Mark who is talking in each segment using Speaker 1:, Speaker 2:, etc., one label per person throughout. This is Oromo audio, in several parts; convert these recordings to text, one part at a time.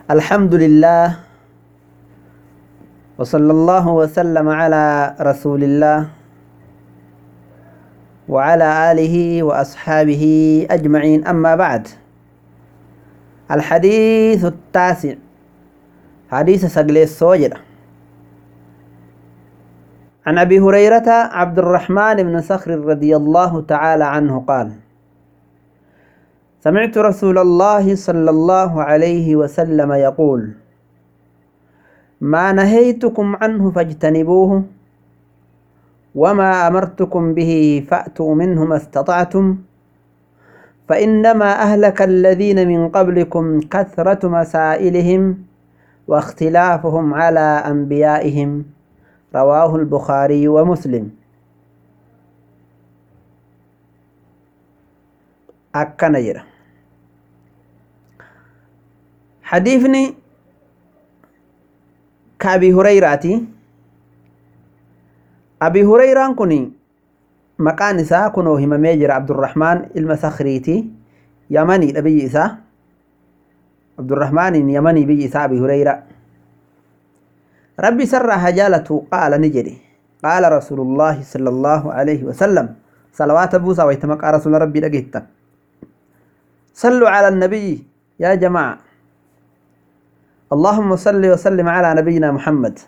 Speaker 1: الحمد لله وصلى الله وسلم على رسول الله وعلى آله وأصحابه أجمعين أما بعد الحديث التاسع حديث سقل السوجر عن أبي هريرة عبد الرحمن بن صخر رضي الله تعالى عنه قال سمعت رسول الله صلى الله عليه وسلم يقول ما نهيتكم عنه فاجتنبوه وما أمرتكم به فأتوا منه ما استطعتم فإنما أهلك الذين من قبلكم كثرة مسائلهم واختلافهم على أنبيائهم رواه البخاري ومسلم akkana jedha hadiifni ka abi hurayraati abi hurayraan kun maqaan isaa kunoo himamee jira abdurrahmaan ilma sakriiti yamaniidha biyyi isaa abdurrahmaaniin yamanii biyyi isaa abi hurayra rabbi isarraa haa jaalatu qaala ni jedhe qaala rasuulullaahi sala allaahu alayhi wasalam salawaata buusaa wayta maqaa rasuula rabbii dhageettan صلوا على النبي يا جماعة اللهم صل وسلم على نبينا محمد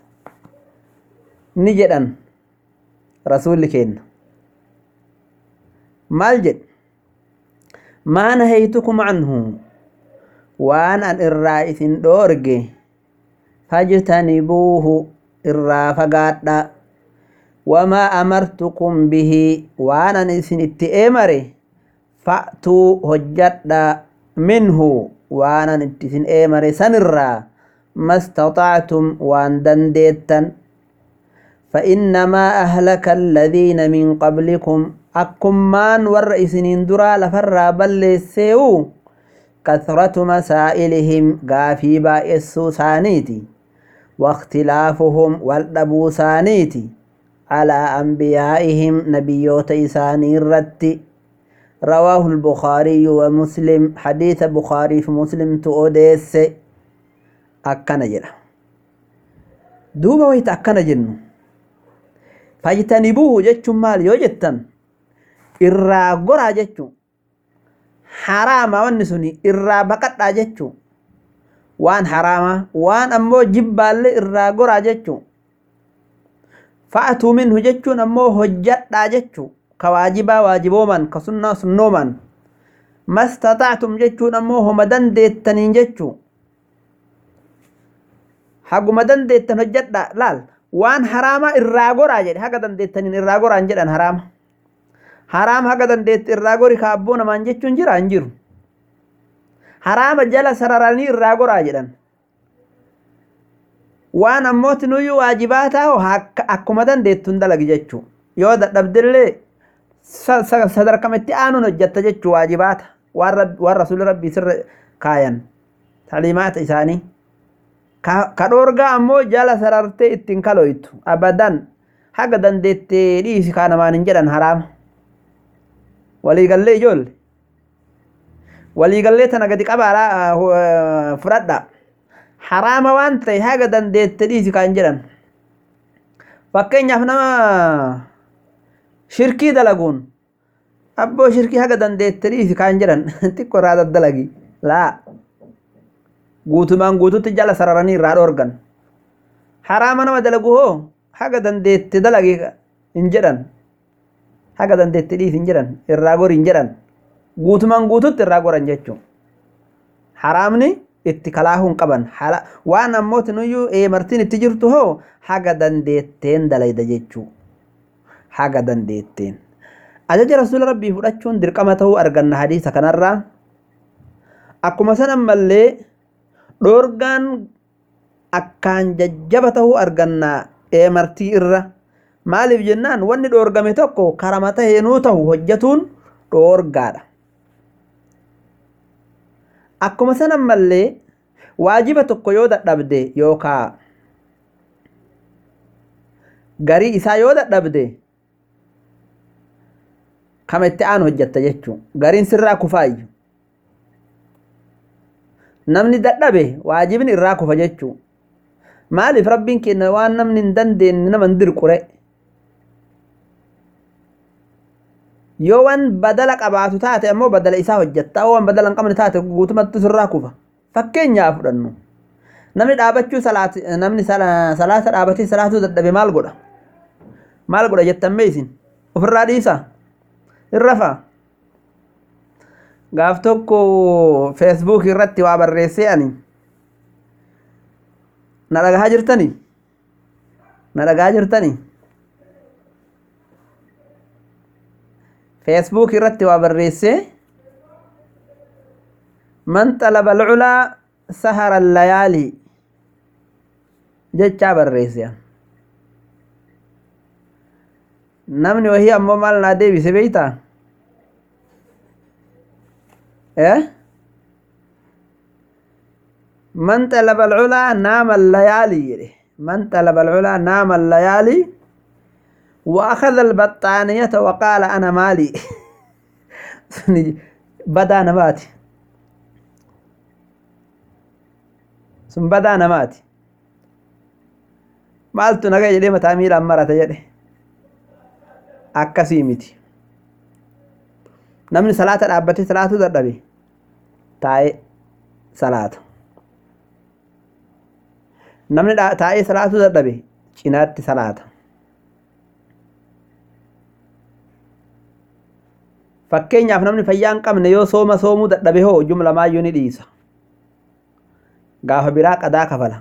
Speaker 1: نجدا رسول كين مالجد ما نهيتكم عنه وان ان الرائث دورج فاجتنبوه الرافقات وما أمرتكم به وانا نسن التئمري fa'tuu hojjadha minhu waanan itti isin eemare sanirraa mastaxactum waan dandeettan فإنما أهلك الذين من قبلكم أكمان ور إسنين درا لفر بل سيو كثرة مسائلهم غافي بائسو سانيتي واختلافهم والدبو سانيتي على أنبيائهم نبيوت إساني الرتي رواه البخاري ومسلم حديث بخاري في مسلم تؤديس أكنا جرا دوبا ويت أكنا جنو فاجتنبوه جتشو مال يوجتن إرى قرى جتشو حرام ونسني إرى بقطع جتشو وان حرام وان أمو جبال إرى قرى جتشو فأتوا منه جتشو أمو هجت جتشو ka waajibaa waajibooman ka sunnaa sunnooman mastatactum jechuun ammoo homa dandeettaniin jechuu haguma dandeettan hojjedha laal waan haraamaa irraa goraa jedhe haga dandeettaniin irraa goraan jedhan haraama haraama haga dandeette irraa gori ka abboo namaan jechuun jira hin jiru haraama jala sararanii irraa goraa jedhan waan ammootinuyyuu waajibaa taa'u akkuma dandeettuun dalagi jechuu yoo dadhabdellee sadarkamatti aanuun hojjetta jechuu waajibaata waan rasuulli rabbii sirra kaayan taliimaata isaanii ka dhoorgaa ammoo jala sarartee ittiin kaloytu abadan haga dandeettee dhiisi kaa namaan hin jedhan haraama waliigallee ijoolle waliigallee tana gadi qabaa fudhadha haraama waan ta'e haga dandeette dhiisi kaa hin jedhan fakkeenyaaf nama shirkii dalaguun abboo shirkii haga dandeette dhiisi kaan jedhan xiqqo irraa daddalagi laa guutumaan guututti jala sararanii irraa dhoorgan haraama nama dalagu hoo haga dandeette dalagi hin jedhan haga dandeette dhiisi hin jedhan irraa gori hin jedhan guutumaan guututti irraa goran jechuun haraamni itti kalaahuu hin qaban waan ammootinuyyuu eemartiin itti jirtu hoo haga dandeetteen dalayda jechuu haga dandeetteen ajaja rasuula rabbii fudhachuun dirqama ta'uu arganna hadiisa kanarraa akkuma san ammallee dhoorgaan akkaan jajjaba ta'uu arganna eemartii irra maaliif jennaan wanni dhoorgame tokko karama taheenuu ta'u hojjatuun dhoorgaadha akkuma san ammallee waajiba tokko yoo dadhabde yookaa garii isaa yoo dadhabde kama itti aanu hojjetta jechuun gariin sirraa kufaayyu namni dadhabe waajibni irraa kufa jechuu maaliif rabbiin kenna waan namni hin dandeenye nama hin dirqure yoo waan badala qabaatu taate ammoo badala isaa hojjetta waan badala hin qabne taate guutumatti sirraa kufa fakkeenyaa fudhannu namni dhaabachuu salaati namni salaata dhaabatee salaatuu dadhabe maal godha maal godha jettan meesin ofirraa dhiisa irrafa gaaf tokko feesbuuk irratti waa barreessee ani na dhagahaa jirtani na dhagahaa jirtani feesbuuk irratti waa barreessee man xalaba alculaa sahara allayaali jechaa barreesse namni wahii ammoo maal naa deebise beeytaa من طلب العلا نام الليالي من طلب العلا نام الليالي وأخذ البطانية وقال أنا مالي بدا نماتي ثم بدا نماتي maaltu naga jedhee mataa miilaan marata jedhe akkasii miti namni salaata dhaabbatee salaatuu dadhabe taa'ee salaata namni taa'ee salaatuu dadhabe cinaatti salaata fakkeenyaaf namni fayyaa hin qabne yoo sooma soomuu dadhabe hoo jumlamaayyuu ni dhiisa gaafa biraa qadaa kafala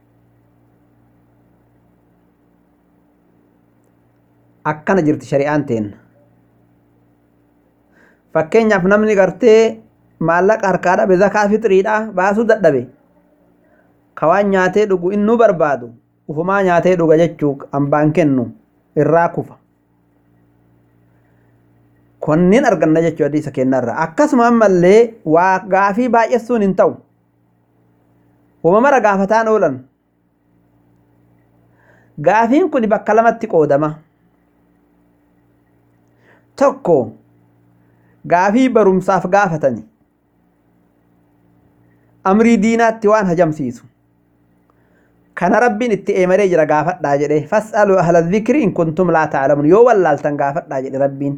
Speaker 1: akkana jirti shari'aan teenna fakkeenyaaf namni gartee maallaqa harkaa dhabe zakaa fixiriidha baasuu dadhabe kawaan nyaatee dhugu innuu barbaadu ufumaa nyaatee dhuga jechuu hambaan kennu irraa kufa konniin arganna jechuu hadiisa kennarra akkasuma ammallee waa gaafii baay'essuun hin ta'u wama mara gaafataan oolan gaafiin kun bakka lamatti qoodama tokko gaafii barumsaaf gaafatani amrii diinaatti waan hajamsiisu kana rabbiin itti eemaree jira gaafadhaa jedhe fas'aluu ahla dhikri in kuntum laa ta'lamun yoo wallaaltan gaafadhaa jedhe rabbiin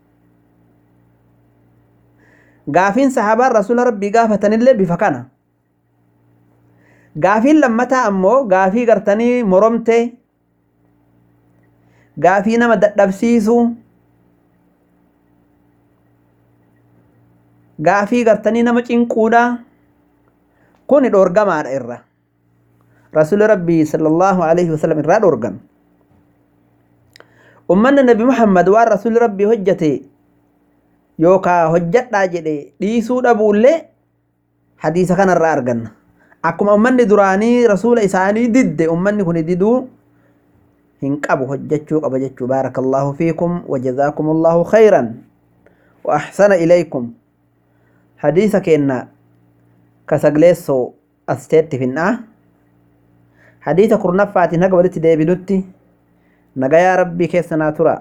Speaker 1: gaafiin sahaabaan rasuula rabbii gaafatanillee bifa kana gaafiin lammataa ammoo gaafii gartanii moromte gaafii nama dadhabsiisu gaafii gartanii nama cinquudha kun dhoorgamaadha irra rasuuli rabbii sallallahu alaihi wasallam irraa dhoorgan ummanni nabi muhammad waan rasuuli rabbii hojjate yookaa hojjadhaa jedhe dhiisuu dhabuullee hadiisa kanarraa arganna akkuma ummanni duraanii rasuula isaanii didde ummanni kun diduu hin qabu hojjechuu qaba jechuu baarakallahu fiikum wajazaakum allahu khayran wa ahsana ilaykum hadiisa keenna kasagleessoo asteetti finnaa hadiisa kurnaffaatiin haga walitti deebinutti nagayaa rabbii keessa naa tura